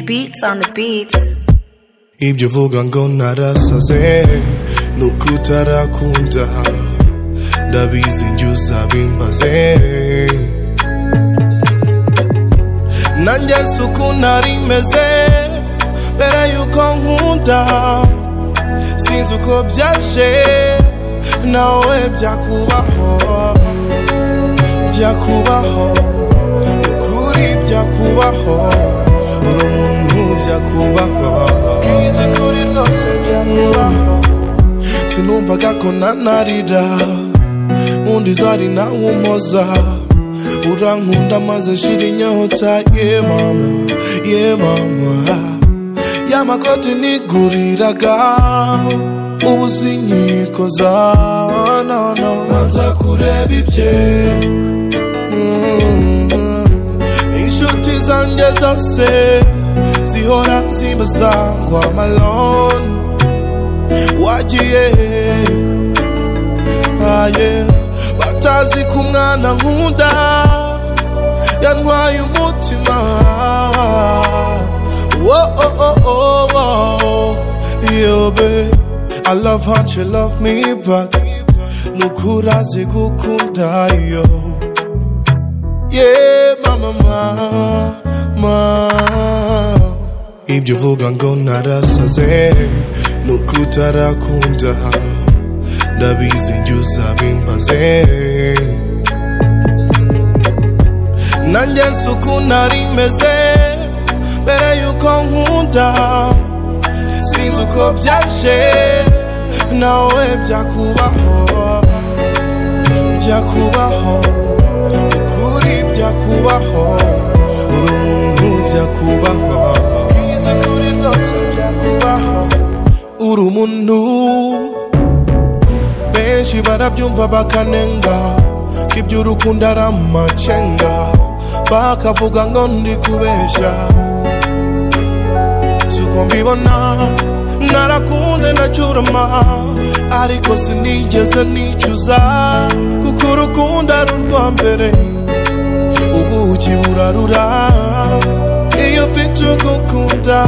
beats on the beats. Ibyo uvuga ngo narasaze ni uko utarakunda ndabizi njye uzabimbaze nanjye si uko nari meze mbere yuko nkunda sinzi uko byaje nawe byakubaho byakubaho ukuri byakubaho uri umuntu byakubaho bwize kuri rwose byakubaho sinumvaga ko nanarira undi zari nawumoza urankunda maze shira inyota ye mama ye mama y'amakoti niguriraga ubu sinyikoza nono nza kureba ibye Mm. inshuti zanjye zose zihora zimbaza ngo amaloni wagiye aye batazi ko umwana nkunda yantwaye umutima wo oh, oh, oh, oh. Yo, babe. I love how you love me back nukurazi gukunda yo yeah mama mama ibyo uvuga ngo narasaze ni uko utarakunda ndabizi njye uzabimbaze nanjye si uko nari meze mbere yuko nkunda sinzi uko byaje nawe byakubaho byakubaho ukuri byakubaho uri umuntu byakubaho bwiza kuri rwose byakubaho uri umuntu benshi barabyumva bakanenga ko iby'urukundo ari amacenga bakavuga ngo ndi kubeshya siko mbibona narakunze ndacyurama ariko sinigeze nicuza kuko urukundo ari urwa mbere ubuki burarura iyo mfite ugukunda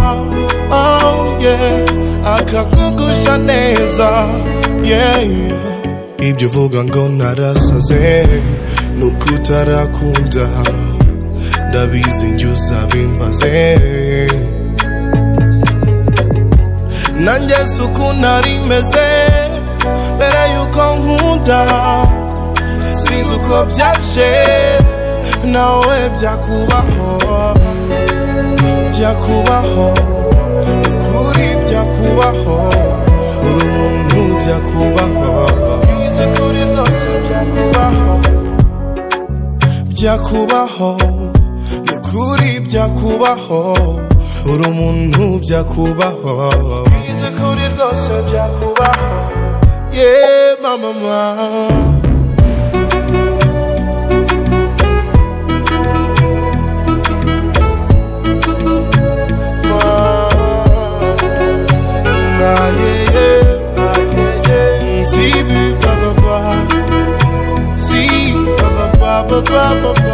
oh yeah akakugusha neza yeah ibyo uvuga ngo narasaze ni uko utarakunda ndabizi njye uzabimbaze nanjye si uko nari meze mbere yuko nkunda sinzi uko byaje nawe byakubaho byakubaho ukuri byakubaho uri umuntu byakubaho bwize kuri rwose byakubaho byakubaho ukuri byakubaho uri umuntu byakubaho bwize kuri rwose byakubaho ye mama mama Ba ba ba ba ba